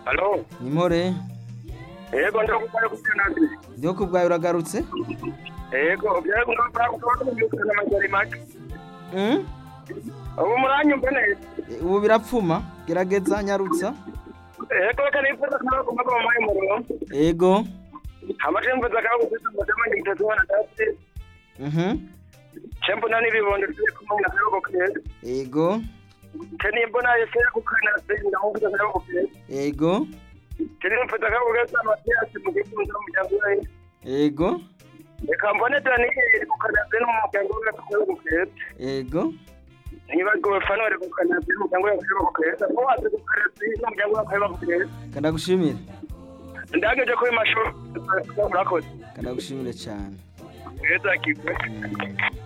Halo? Nimore Yego ndakubwira kutanandi. byo kubwayo uragarutse Yego byego ndakubwira kutanandi n'amajari make. Mm? Ubu muranyumva neza. E, ubu birapfuma gerageza nyarutsa Yego reka nifata nawe kumva mu mayi murimo. ego Amashembo zakaba gufata mu dama ngitatu wana dati. mhm Chembo nani bibondo tuje kumwe na yego kwe. ego Tani mbona yese kukana zinda ngikuta na yego kwe. ego Tani mfata kaba gasa matyasi mu gifunzo mu jangwe. ego Reka mbone tani kukana zinda mu jangwe kwa yego kwe. ego niba gofano ari gukana by'umuryango yakorewe ku keza ko wazi gukana by'umuryango yakorewe ku keza kanagushimire ndageje kuri mashuri urakoze kanagushimire cyane keza kipe Mm.